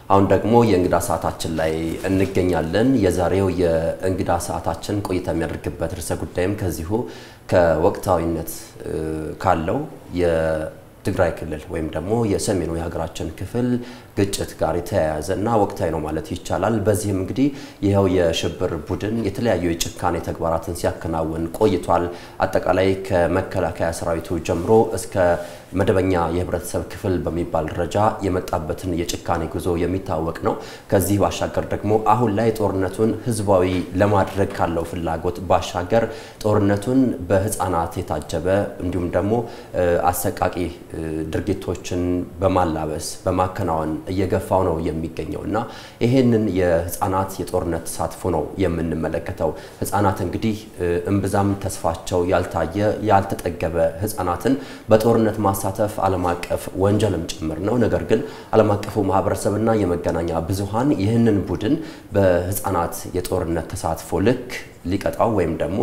አሁን ደግሞ የእንግዳ ሰዓታችን ላይ እንገኛለን። የዛሬው የእንግዳ ሰዓታችን ቆይታ የሚያደርግበት ርዕሰ ጉዳይም ከዚሁ ከወቅታዊነት ካለው የትግራይ ክልል ወይም ደግሞ የሰሜኑ የሀገራችን ክፍል ግጭት ጋር የተያያዘ እና ወቅታዊ ነው ማለት ይቻላል። በዚህም እንግዲህ ይኸው የሽብር ቡድን የተለያዩ የጭካኔ ተግባራትን ሲያከናውን ቆይቷል። አጠቃላይ ከመከላከያ ሰራዊቱ ጀምሮ እስከ መደበኛ የህብረተሰብ ክፍል በሚባል ደረጃ የመጣበትን የጭካኔ ጉዞ የሚታወቅ ነው። ከዚህ ባሻገር ደግሞ አሁን ላይ ጦርነቱን ህዝባዊ ለማድረግ ካለው ፍላጎት ባሻገር ጦርነቱን በህፃናት የታጀበ እንዲሁም ደግሞ አሰቃቂ ድርጊቶችን በማላበስ በማከናወን እየገፋው ነው የሚገኘው እና ይሄንን የህፃናት የጦርነት ተሳትፎ ነው የምንመለከተው። ህፃናት እንግዲህ እምብዛም ተስፋቸው ያልታየ ያልተጠገበ ህፃናትን በጦርነት ማሳተፍ ዓለም አቀፍ ወንጀልም ጭምር ነው። ነገር ግን ዓለም አቀፉ ማህበረሰብና የመገናኛ ብዙሃን ይህንን ቡድን በህፃናት የጦርነት ተሳትፎ ልክ ሊቀጣው ወይም ደግሞ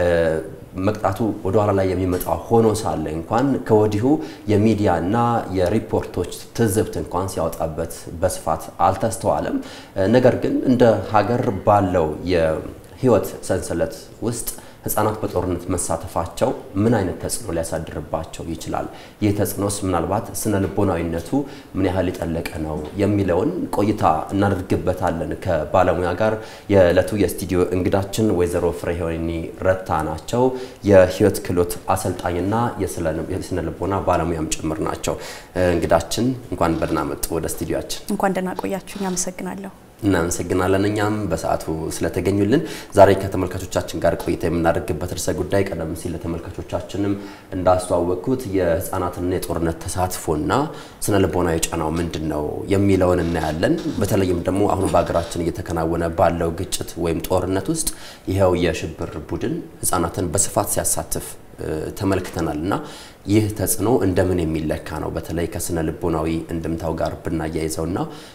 መቅጣቱ ወደ ኋላ ላይ የሚመጣ ሆኖ ሳለ እንኳን ከወዲሁ የሚዲያ እና የሪፖርቶች ትዝብት እንኳን ሲያወጣበት በስፋት አልተስተዋለም። ነገር ግን እንደ ሀገር ባለው የህይወት ሰንሰለት ውስጥ ህጻናት በጦርነት መሳተፋቸው ምን አይነት ተጽዕኖ ሊያሳድርባቸው ይችላል? ይህ ተጽዕኖስ ምናልባት ስነ ልቦናዊነቱ ምን ያህል የጠለቀ ነው የሚለውን ቆይታ እናደርግበታለን ከባለሙያ ጋር። የዕለቱ የስቱዲዮ እንግዳችን ወይዘሮ ፍሬህይወኒ ረታ ናቸው። የህይወት ክህሎት አሰልጣኝና የስነ ልቦና ባለሙያም ጭምር ናቸው። እንግዳችን እንኳን በደህና መጡ ወደ ስቱዲዮችን። እንኳን ደህና ቆያችሁኝ። አመሰግናለሁ። እናመሰግናለን እኛም በሰዓቱ ስለተገኙልን። ዛሬ ከተመልካቾቻችን ጋር ቆይታ የምናደርግበት ርዕሰ ጉዳይ ቀደም ሲል ለተመልካቾቻችንም እንዳስተዋወቅኩት የህፃናትና የጦርነት ተሳትፎና ስነ ልቦናዊ ጫናው ምንድን ነው የሚለውን እናያለን። በተለይም ደግሞ አሁን በሀገራችን እየተከናወነ ባለው ግጭት ወይም ጦርነት ውስጥ ይኸው የሽብር ቡድን ህፃናትን በስፋት ሲያሳትፍ ተመልክተናል እና ይህ ተጽዕኖ እንደምን የሚለካ ነው? በተለይ ከስነ ልቦናዊ እንድምታው ጋር ብናያይዘውና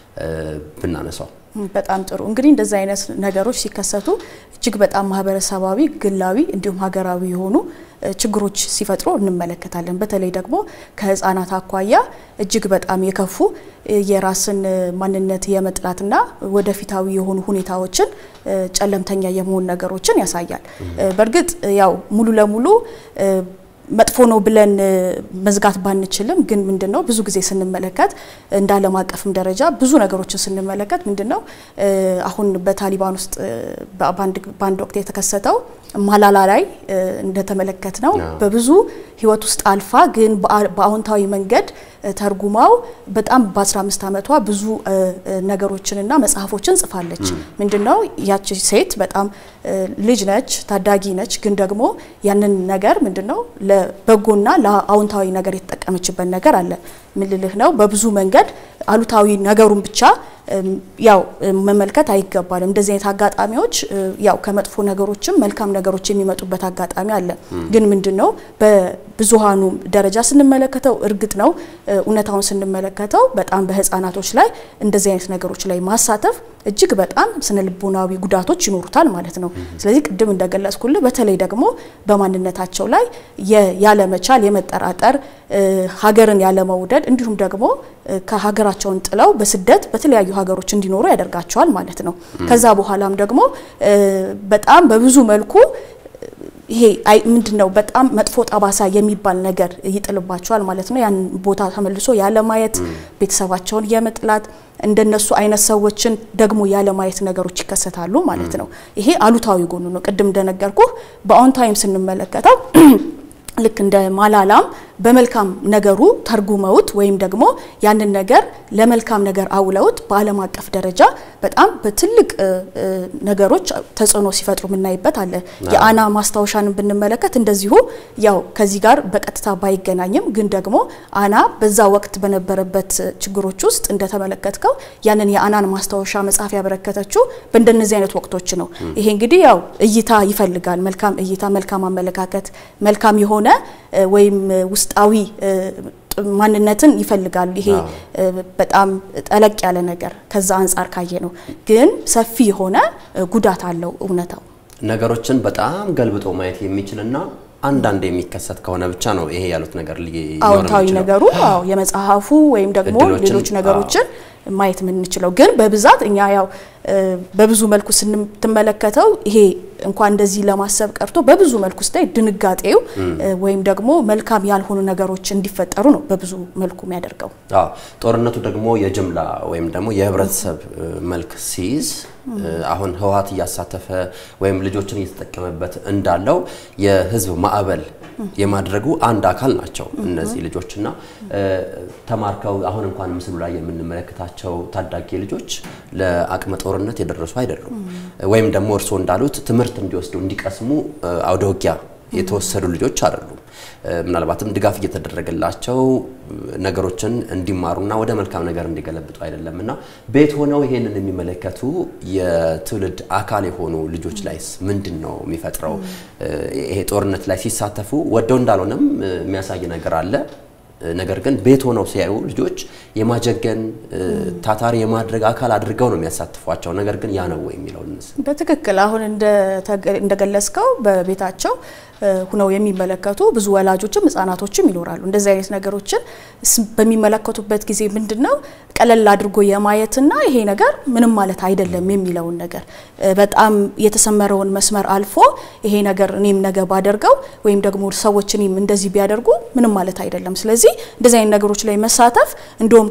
ብናነሳው በጣም ጥሩ እንግዲህ እንደዚህ አይነት ነገሮች ሲከሰቱ እጅግ በጣም ማህበረሰባዊ፣ ግላዊ እንዲሁም ሀገራዊ የሆኑ ችግሮች ሲፈጥሩ እንመለከታለን። በተለይ ደግሞ ከህፃናት አኳያ እጅግ በጣም የከፉ የራስን ማንነት የመጥላትና ወደፊታዊ የሆኑ ሁኔታዎችን ጨለምተኛ የመሆን ነገሮችን ያሳያል። በእርግጥ ያው ሙሉ ለሙሉ መጥፎ ነው ብለን መዝጋት ባንችልም ግን ምንድነው ብዙ ጊዜ ስንመለከት እንደ ዓለም አቀፍም ደረጃ ብዙ ነገሮችን ስንመለከት ምንድነው አሁን በታሊባን ውስጥ በአንድ ወቅት የተከሰተው ማላላ ላይ እንደተመለከት ነው በብዙ ህይወት ውስጥ አልፋ ግን በአዎንታዊ መንገድ ተርጉማው በጣም በ15 ዓመቷ ብዙ ነገሮችንና መጽሐፎችን ጽፋለች። ምንድነው ያቺ ሴት በጣም ልጅ ነች፣ ታዳጊ ነች። ግን ደግሞ ያንን ነገር ምንድነው ለበጎና ለአዎንታዊ ነገር የተጠቀመችበት ነገር አለ። ምን ልልህ ነው? በብዙ መንገድ አሉታዊ ነገሩን ብቻ ያው መመልከት አይገባልም። እንደዚህ አይነት አጋጣሚዎች ያው ከመጥፎ ነገሮችም መልካም ነገሮች የሚመጡበት አጋጣሚ አለ። ግን ምንድነው በብዙሃኑ ደረጃ ስንመለከተው እርግጥ ነው እውነታውን ስንመለከተው በጣም በህፃናቶች ላይ እንደዚህ አይነት ነገሮች ላይ ማሳተፍ እጅግ በጣም ስነ ልቦናዊ ጉዳቶች ይኖሩታል ማለት ነው። ስለዚህ ቅድም እንደገለጽኩልህ በተለይ ደግሞ በማንነታቸው ላይ ያለመቻል፣ የመጠራጠር፣ ሀገርን ያለመውደድ እንዲሁም ደግሞ ከሀገራቸውን ጥለው በስደት በተለያዩ ሀገሮች እንዲኖሩ ያደርጋቸዋል ማለት ነው። ከዛ በኋላም ደግሞ በጣም በብዙ መልኩ ይሄ ምንድነው በጣም መጥፎ ጠባሳ የሚባል ነገር ይጥልባቸዋል ማለት ነው። ያን ቦታ ተመልሶ ያለማየት፣ ቤተሰባቸውን የመጥላት እንደነሱ አይነት ሰዎችን ደግሞ ያለማየት ነገሮች ይከሰታሉ ማለት ነው። ይሄ አሉታዊ ጎኑ ነው። ቅድም እንደነገርኩህ በአዎንታዊም ስንመለከተው ልክ እንደ ማላላም በመልካም ነገሩ ተርጉመውት ወይም ደግሞ ያንን ነገር ለመልካም ነገር አውለውት በዓለም አቀፍ ደረጃ በጣም በትልቅ ነገሮች ተጽዕኖ ሲፈጥሩ የምናይበት አለ። የአና ማስታወሻን ብንመለከት እንደዚሁ ያው ከዚህ ጋር በቀጥታ ባይገናኝም ግን ደግሞ አና በዛ ወቅት በነበረበት ችግሮች ውስጥ እንደተመለከትከው ያንን የአናን ማስታወሻ መጽሐፍ ያበረከተችው በእንደነዚህ አይነት ወቅቶች ነው። ይሄ እንግዲህ ያው እይታ ይፈልጋል። መልካም እይታ፣ መልካም አመለካከት፣ መልካም የሆነ ወይም ውስጣዊ ማንነትን ይፈልጋሉ። ይሄ በጣም ጠለቅ ያለ ነገር ከዛ አንጻር ካየ ነው። ግን ሰፊ የሆነ ጉዳት አለው እውነታው። ነገሮችን በጣም ገልብጦ ማየት የሚችልና አንዳንድ የሚከሰት ከሆነ ብቻ ነው ይሄ ያሉት ነገር አዎንታዊ ነገሩ አዎ የመጽሐፉ ወይም ደግሞ ሌሎች ነገሮችን ማየት የምንችለው ግን በብዛት እኛ ያው በብዙ መልኩ ስንመለከተው ይሄ እንኳን እንደዚህ ለማሰብ ቀርቶ በብዙ መልኩ ስታይ ድንጋጤው ወይም ደግሞ መልካም ያልሆኑ ነገሮች እንዲፈጠሩ ነው በብዙ መልኩ የሚያደርገው። አዎ ጦርነቱ ደግሞ የጅምላ ወይም ደግሞ የህብረተሰብ መልክ ሲይዝ አሁን ህወሓት እያሳተፈ ወይም ልጆችን እየተጠቀመበት እንዳለው የህዝብ ማዕበል የማድረጉ አንድ አካል ናቸው እነዚህ ልጆችና ተማርከው አሁን እንኳን ምስሉ ላይ የምንመለከታቸው ታዳጊ ልጆች ለአቅመ ጦርነት የደረሱ አይደሉም። ወይም ደግሞ እርስዎ እንዳሉት ትምህርት እንዲወስዱ እንዲቀስሙ አውደ ውጊያ የተወሰዱ ልጆች አይደሉም። ምናልባትም ድጋፍ እየተደረገላቸው ነገሮችን እንዲማሩና ወደ መልካም ነገር እንዲገለብጡ አይደለም እና ቤት ሆነው ይሄንን የሚመለከቱ የትውልድ አካል የሆኑ ልጆች ላይስ ምንድን ነው የሚፈጥረው? ይሄ ጦርነት ላይ ሲሳተፉ ወደው እንዳልሆነም የሚያሳይ ነገር አለ። ነገር ግን ቤት ሆነው ሲያዩ ልጆች የማጀገን ታታሪ የማድረግ አካል አድርገው ነው የሚያሳትፏቸው። ነገር ግን ያ ነው ወይ የሚለውን በትክክል አሁን እንደገለጽከው በቤታቸው ሁነው የሚመለከቱ ብዙ ወላጆችም ህጻናቶችም ይኖራሉ። እንደዚህ አይነት ነገሮችን በሚመለከቱበት ጊዜ ምንድን ነው ቀለል አድርጎ የማየትና ይሄ ነገር ምንም ማለት አይደለም የሚለውን ነገር በጣም የተሰመረውን መስመር አልፎ ይሄ ነገር እኔም ነገ ባደርገው ወይም ደግሞ ሰዎች እኔም እንደዚህ ቢያደርጉ ምንም ማለት አይደለም። ስለዚህ እንደዚህ አይነት ነገሮች ላይ መሳተፍ እንዲሁም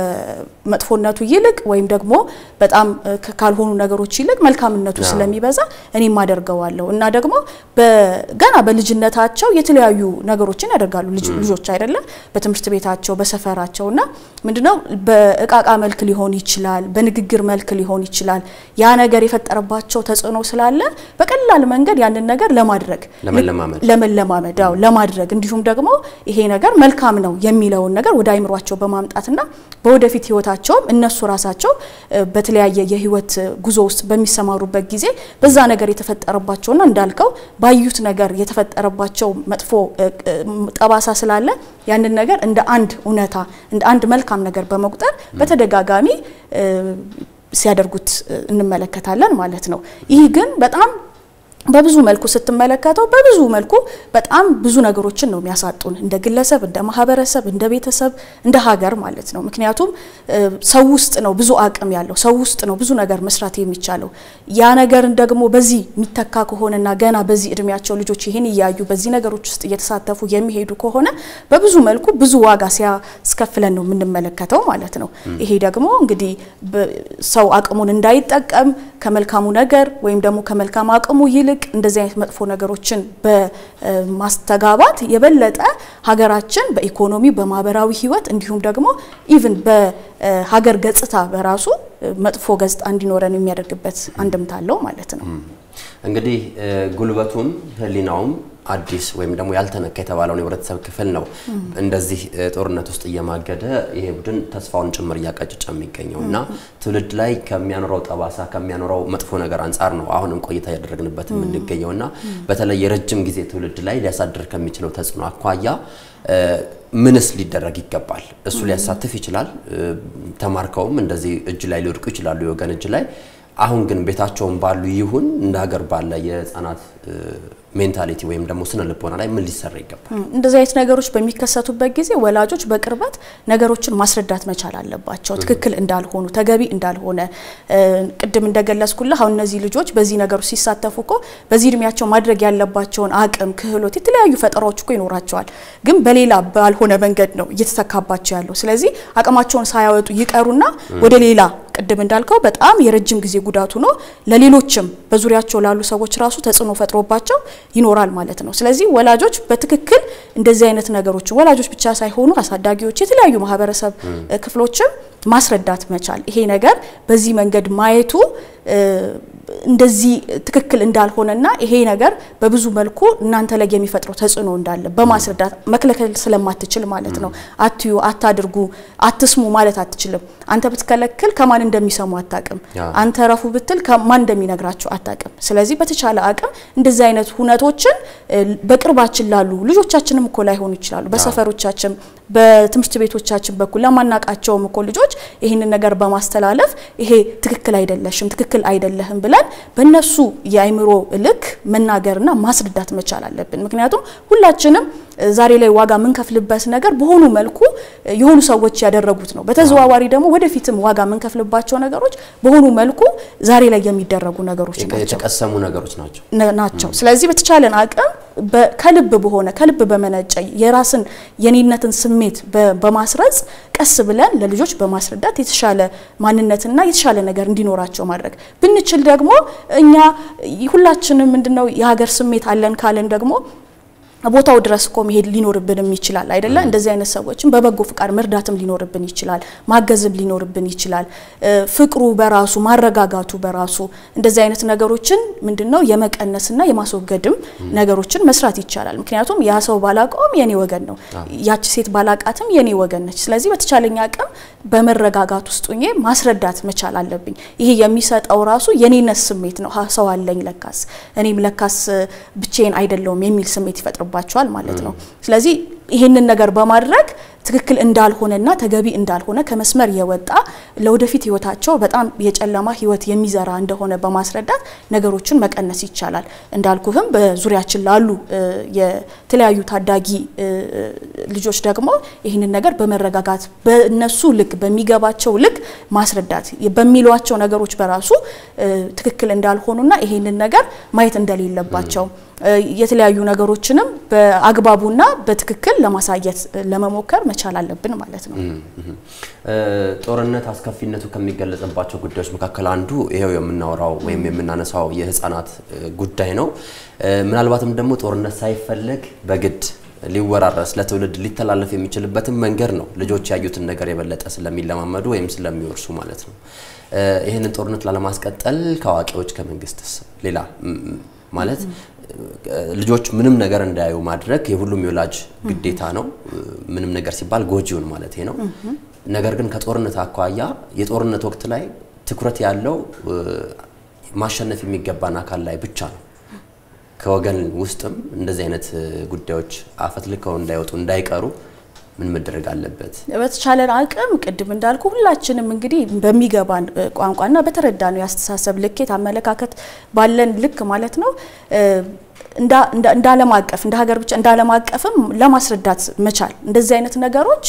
ከመጥፎነቱ ይልቅ ወይም ደግሞ በጣም ካልሆኑ ነገሮች ይልቅ መልካምነቱ ስለሚበዛ እኔም አደርገዋለሁ እና ደግሞ ገና በልጅነታቸው የተለያዩ ነገሮችን ያደርጋሉ ልጆች አይደለም በትምህርት ቤታቸው በሰፈራቸው እና ምንድነው በእቃቃ መልክ ሊሆን ይችላል፣ በንግግር መልክ ሊሆን ይችላል። ያ ነገር የፈጠረባቸው ተጽዕኖ ስላለ በቀላል መንገድ ያንን ነገር ለማድረግ ለመለማመድ አዎ ለማድረግ እንዲሁም ደግሞ ይሄ ነገር መልካም ነው የሚለውን ነገር ወደ አይምሯቸው በማምጣትና በወደፊት ህይወታቸውም እነሱ ራሳቸው በተለያየ የህይወት ጉዞ ውስጥ በሚሰማሩበት ጊዜ በዛ ነገር የተፈጠረባቸውና እንዳልከው ባዩት ነገር የተፈጠረባቸው መጥፎ ጠባሳ ስላለ ያንን ነገር እንደ አንድ እውነታ እንደ አንድ መልካም ነገር በመቁጠር በተደጋጋሚ ሲያደርጉት እንመለከታለን ማለት ነው። ይህ ግን በጣም በብዙ መልኩ ስትመለከተው በብዙ መልኩ በጣም ብዙ ነገሮችን ነው የሚያሳጡን እንደ ግለሰብ፣ እንደ ማህበረሰብ፣ እንደ ቤተሰብ፣ እንደ ሀገር ማለት ነው። ምክንያቱም ሰው ውስጥ ነው ብዙ አቅም ያለው ሰው ውስጥ ነው ብዙ ነገር መስራት የሚቻለው። ያ ነገርን ደግሞ በዚህ የሚተካ ከሆነና ገና በዚህ እድሜያቸው ልጆች ይህን እያዩ በዚህ ነገሮች ውስጥ እየተሳተፉ የሚሄዱ ከሆነ በብዙ መልኩ ብዙ ዋጋ ሲያስከፍለን ነው የምንመለከተው ማለት ነው። ይሄ ደግሞ እንግዲህ ሰው አቅሙን እንዳይጠቀም ከመልካሙ ነገር ወይም ደግሞ ከመልካም አቅሙ ይልቅ እንደዚህ አይነት መጥፎ ነገሮችን በማስተጋባት የበለጠ ሀገራችን በኢኮኖሚ በማህበራዊ ህይወት እንዲሁም ደግሞ ኢቭን በሀገር ገጽታ በራሱ መጥፎ ገጽታ እንዲኖረን የሚያደርግበት አንድምታ አለው ማለት ነው። እንግዲህ ጉልበቱም ህሊናውም አዲስ ወይም ደግሞ ያልተነካ የተባለውን የህብረተሰብ ክፍል ነው እንደዚህ ጦርነት ውስጥ እየማገደ ይሄ ቡድን ተስፋውን ጭምር እያቀጨጨ የሚገኘው እና ትውልድ ላይ ከሚያኖረው ጠባሳ ከሚያኖረው መጥፎ ነገር አንጻር ነው አሁንም ቆይታ ያደረግንበት የምንገኘው እና በተለይ የረጅም ጊዜ ትውልድ ላይ ሊያሳድር ከሚችለው ተጽዕኖ አኳያ ምንስ ሊደረግ ይገባል? እሱ ሊያሳትፍ ይችላል። ተማርከውም እንደዚህ እጅ ላይ ሊወድቁ ይችላሉ የወገን እጅ ላይ አሁን ግን ቤታቸውን ባሉ ይሁን እንደ ሀገር ባለ የህፃናት ሜንታሊቲ ወይም ደግሞ ስነ ልቦና ላይ ምን ሊሰራ ይገባል? እንደዚህ አይነት ነገሮች በሚከሰቱበት ጊዜ ወላጆች በቅርበት ነገሮችን ማስረዳት መቻል አለባቸው። ትክክል እንዳልሆኑ፣ ተገቢ እንዳልሆነ ቅድም እንደገለጽኩልህ አሁን እነዚህ ልጆች በዚህ ነገሮች ሲሳተፉ እኮ በዚህ እድሜያቸው ማድረግ ያለባቸውን አቅም፣ ክህሎት፣ የተለያዩ ፈጠራዎች እኮ ይኖራቸዋል። ግን በሌላ ባልሆነ መንገድ ነው እየተተካባቸው ያለው። ስለዚህ አቅማቸውን ሳያወጡ ይቀሩና ወደ ሌላ ቅድም እንዳልከው በጣም የረጅም ጊዜ ጉዳቱ ነው ለሌሎችም በዙሪያቸው ላሉ ሰዎች ራሱ ተጽዕኖ ፈጥሮባቸው ይኖራል ማለት ነው። ስለዚህ ወላጆች በትክክል እንደዚህ አይነት ነገሮችን ወላጆች ብቻ ሳይሆኑ አሳዳጊዎች፣ የተለያዩ ማህበረሰብ ክፍሎችም ማስረዳት መቻል ይሄ ነገር በዚህ መንገድ ማየቱ እንደዚህ ትክክል እንዳልሆነና ይሄ ነገር በብዙ መልኩ እናንተ ላይ የሚፈጥረው ተጽዕኖ እንዳለ በማስረዳት መከልከል ስለማትችል ማለት ነው። አትዩ፣ አታድርጉ፣ አትስሙ ማለት አትችልም። አንተ ብትከለክል ከማን እንደሚሰሙ አታቅም። አንተ ረፉ ብትል ከማን እንደሚነግራቸው አታቅም። ስለዚህ በተቻለ አቅም እንደዚህ አይነት ሁነቶችን በቅርባችን ላሉ ልጆቻችንም እኮ ላይሆኑ ይችላሉ፣ በሰፈሮቻችን በትምህርት ቤቶቻችን በኩል ለማናቃቸውም እኮ ልጆች ይህንን ነገር በማስተላለፍ ይሄ ትክክል አይደለሽም፣ ትክክል አይደለህም ብለን በእነሱ የአይምሮ ልክ መናገርና ማስረዳት መቻል አለብን። ምክንያቱም ሁላችንም ዛሬ ላይ ዋጋ የምንከፍልበት ነገር በሆኑ መልኩ የሆኑ ሰዎች ያደረጉት ነው። በተዘዋዋሪ ደግሞ ወደፊትም ዋጋ የምንከፍልባቸው ነገሮች በሆኑ መልኩ ዛሬ ላይ የሚደረጉ ነገሮች ናቸው የተቀሰሙ ነገሮች ናቸው ናቸው። ስለዚህ በተቻለን አቅም ከልብ በሆነ ከልብ በመነጨ የራስን የኔነትን ስሜት በማስረጽ ቀስ ብለን ለልጆች በማስረዳት የተሻለ ማንነትና የተሻለ ነገር እንዲኖራቸው ማድረግ ብንችል ደግሞ እኛ ሁላችንም ምንድነው የሀገር ስሜት አለን ካለን ደግሞ ቦታው ድረስ እኮ መሄድ ሊኖርብንም ይችላል አይደለ? እንደዚህ አይነት ሰዎችን በበጎ ፍቃድ መርዳትም ሊኖርብን ይችላል፣ ማገዝም ሊኖርብን ይችላል። ፍቅሩ በራሱ ማረጋጋቱ በራሱ እንደዚህ አይነት ነገሮችን ምንድነው የመቀነስና የማስወገድም ነገሮችን መስራት ይቻላል። ምክንያቱም ያ ሰው ባላቀውም የኔ ወገን ነው፣ ያቺ ሴት ባላቃትም የኔ ወገን ነች። ስለዚህ በተቻለኝ አቅም በመረጋጋት ውስጥ ሆኜ ማስረዳት መቻል አለብኝ። ይሄ የሚሰጠው ራሱ የኔነት ስሜት ነው። ሰው አለኝ ለካስ፣ እኔም ለካስ ብቻዬን አይደለውም የሚል ስሜት ይፈጥርባል ይኖርባቸዋል ማለት ነው። ስለዚህ ይህንን ነገር በማድረግ ትክክል እንዳልሆነና ተገቢ እንዳልሆነ ከመስመር የወጣ ለወደፊት ህይወታቸው በጣም የጨለማ ህይወት የሚዘራ እንደሆነ በማስረዳት ነገሮችን መቀነስ ይቻላል። እንዳልኩህም በዙሪያችን ላሉ የተለያዩ ታዳጊ ልጆች ደግሞ ይህንን ነገር በመረጋጋት በእነሱ ልክ በሚገባቸው ልክ ማስረዳት በሚሏቸው ነገሮች በራሱ ትክክል እንዳልሆኑና ይህንን ነገር ማየት እንደሌለባቸው የተለያዩ ነገሮችንም በአግባቡና በትክክል ለማሳየት ለመሞከር መቻል አለብን ማለት ነው። ጦርነት አስከፊነቱ ከሚገለጽባቸው ጉዳዮች መካከል አንዱ ይሄው የምናወራው ወይም የምናነሳው የህፃናት ጉዳይ ነው። ምናልባትም ደግሞ ጦርነት ሳይፈለግ በግድ ሊወራረስ ለትውልድ ሊተላለፍ የሚችልበትን መንገድ ነው ልጆች ያዩትን ነገር የበለጠ ስለሚለማመዱ ወይም ስለሚወርሱ ማለት ነው። ይህንን ጦርነት ላለማስቀጠል ከአዋቂዎች ከመንግስትስ ሌላ ማለት ልጆች ምንም ነገር እንዳያዩ ማድረግ የሁሉም የወላጅ ግዴታ ነው። ምንም ነገር ሲባል ጎጂውን ማለት ነው። ነገር ግን ከጦርነት አኳያ የጦርነት ወቅት ላይ ትኩረት ያለው ማሸነፍ የሚገባን አካል ላይ ብቻ ነው። ከወገን ውስጥም እንደዚህ አይነት ጉዳዮች አፈትልከው እንዳይወጡ እንዳይቀሩ ምን መደረግ አለበት? በተቻለን አቅም ቅድም እንዳልኩ ሁላችንም እንግዲህ በሚገባን ቋንቋና በተረዳነው የአስተሳሰብ ልኬት አመለካከት ባለን ልክ ማለት ነው እንደ ዓለም አቀፍ እንደ ሀገር ብቻ እንደ ዓለም አቀፍም ለማስረዳት መቻል እንደዚህ አይነት ነገሮች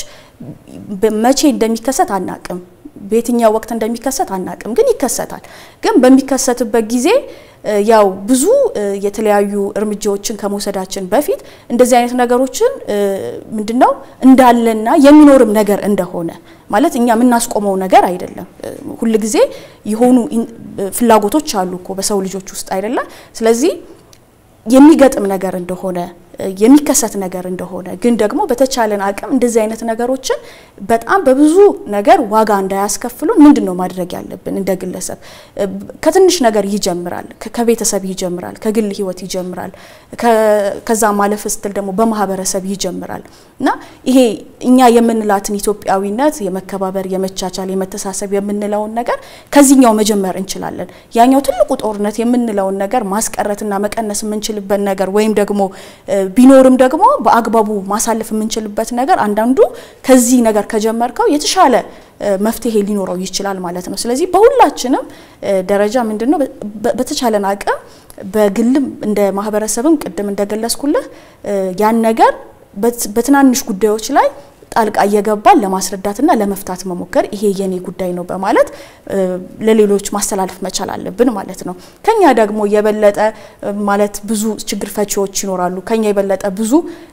መቼ እንደሚከሰት አናቅም። በየትኛው ወቅት እንደሚከሰት አናቅም፣ ግን ይከሰታል። ግን በሚከሰትበት ጊዜ ያው ብዙ የተለያዩ እርምጃዎችን ከመውሰዳችን በፊት እንደዚህ አይነት ነገሮችን ምንድነው እንዳለና የሚኖርም ነገር እንደሆነ ማለት እኛ የምናስቆመው ነገር አይደለም። ሁልጊዜ የሆኑ ፍላጎቶች አሉ እኮ በሰው ልጆች ውስጥ አይደለም። ስለዚህ የሚገጥም ነገር እንደሆነ የሚከሰት ነገር እንደሆነ ግን ደግሞ በተቻለን አቅም እንደዚህ አይነት ነገሮችን በጣም በብዙ ነገር ዋጋ እንዳያስከፍሉን ምንድን ነው ማድረግ ያለብን? እንደ ግለሰብ ከትንሽ ነገር ይጀምራል፣ ከቤተሰብ ይጀምራል፣ ከግል ህይወት ይጀምራል፣ ከዛ ማለፍ ስትል ደግሞ በማህበረሰብ ይጀምራል እና ይሄ እኛ የምንላትን ኢትዮጵያዊነት የመከባበር፣ የመቻቻል፣ የመተሳሰብ የምንለውን ነገር ከዚህኛው መጀመር እንችላለን። ያኛው ትልቁ ጦርነት የምንለውን ነገር ማስቀረትና መቀነስ የምንችልበት ነገር ወይም ደግሞ ቢኖርም ደግሞ በአግባቡ ማሳለፍ የምንችልበት ነገር አንዳንዱ ከዚህ ነገር ከጀመርከው የተሻለ መፍትሄ ሊኖረው ይችላል ማለት ነው። ስለዚህ በሁላችንም ደረጃ ምንድነው በተቻለን አቅም በግልም እንደ ማህበረሰብም ቅድም እንደገለጽኩልህ ያን ነገር በትናንሽ ጉዳዮች ላይ ጣልቃ እየገባን ለማስረዳትና ለመፍታት መሞከር ይሄ የኔ ጉዳይ ነው በማለት ለሌሎች ማስተላለፍ መቻል አለብን ማለት ነው። ከኛ ደግሞ የበለጠ ማለት ብዙ ችግር ፈቺዎች ይኖራሉ። ከኛ የበለጠ ብዙ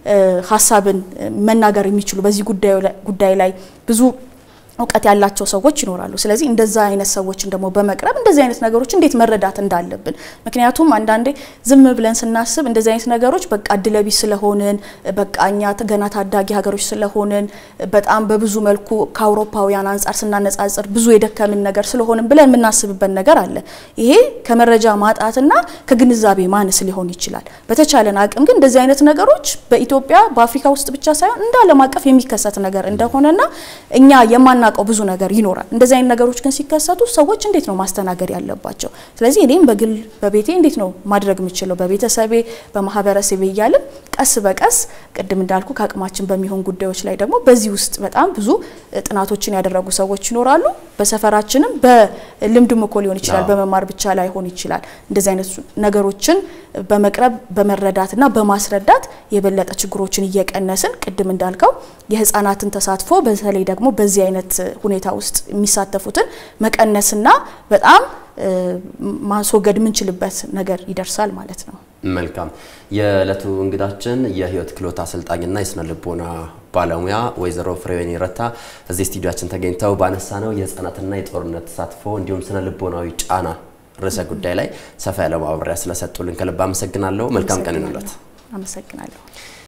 ሀሳብን መናገር የሚችሉ በዚህ ጉዳይ ላይ ብዙ እውቀት ያላቸው ሰዎች ይኖራሉ። ስለዚህ እንደዛ አይነት ሰዎችን ደግሞ በመቅረብ እንደዚህ አይነት ነገሮች እንዴት መረዳት እንዳለብን ምክንያቱም አንዳንዴ ዝም ብለን ስናስብ እንደዚህ አይነት ነገሮች በቃ እድለቢስ ስለሆንን በቃ እኛ ገና ታዳጊ ሀገሮች ስለሆንን በጣም በብዙ መልኩ ከአውሮፓውያን አንጻር ስናነጻጽር ብዙ የደከምን ነገር ስለሆንን ብለን የምናስብበት ነገር አለ። ይሄ ከመረጃ ማጣትና ከግንዛቤ ማነስ ሊሆን ይችላል። በተቻለን አቅም ግን እንደዚህ አይነት ነገሮች በኢትዮጵያ በአፍሪካ ውስጥ ብቻ ሳይሆን እንደ ዓለም አቀፍ የሚከሰት ነገር እንደሆነና እኛ የማና የማናውቀው ብዙ ነገር ይኖራል። እንደዚህ አይነት ነገሮች ግን ሲከሰቱ ሰዎች እንዴት ነው ማስተናገድ ያለባቸው? ስለዚህ እኔም በግል በቤቴ እንዴት ነው ማድረግ የምችለው በቤተሰቤ በማህበረሰቤ እያልን ቀስ በቀስ ቅድም እንዳልኩ ከአቅማችን በሚሆን ጉዳዮች ላይ ደግሞ በዚህ ውስጥ በጣም ብዙ ጥናቶችን ያደረጉ ሰዎች ይኖራሉ። በሰፈራችንም በልምድም እኮ ሊሆን ይችላል፣ በመማር ብቻ ላይሆን ይችላል። እንደዚህ አይነት ነገሮችን በመቅረብ በመረዳትና በማስረዳት የበለጠ ችግሮችን እየቀነስን ቅድም እንዳልከው የህፃናትን ተሳትፎ በተለይ ደግሞ በዚህ አይነት ሁኔታ ውስጥ የሚሳተፉትን መቀነስና በጣም ማስወገድ የምንችልበት ነገር ይደርሳል ማለት ነው። መልካም። የዕለቱ እንግዳችን የህይወት ክህሎት አሰልጣኝና የስነ ልቦና ባለሙያ ወይዘሮ ፍሬወይኒ ረታ እዚህ ስቱዲያችን ተገኝተው ባነሳ ነው የህፃናትና የጦርነት ተሳትፎ እንዲሁም ስነ ልቦናዊ ጫና ርዕሰ ጉዳይ ላይ ሰፋ ያለ ማብራሪያ ስለሰጡልን ከልብ አመሰግናለሁ። መልካም ቀን ይሁንልዎት። አመሰግናለሁ።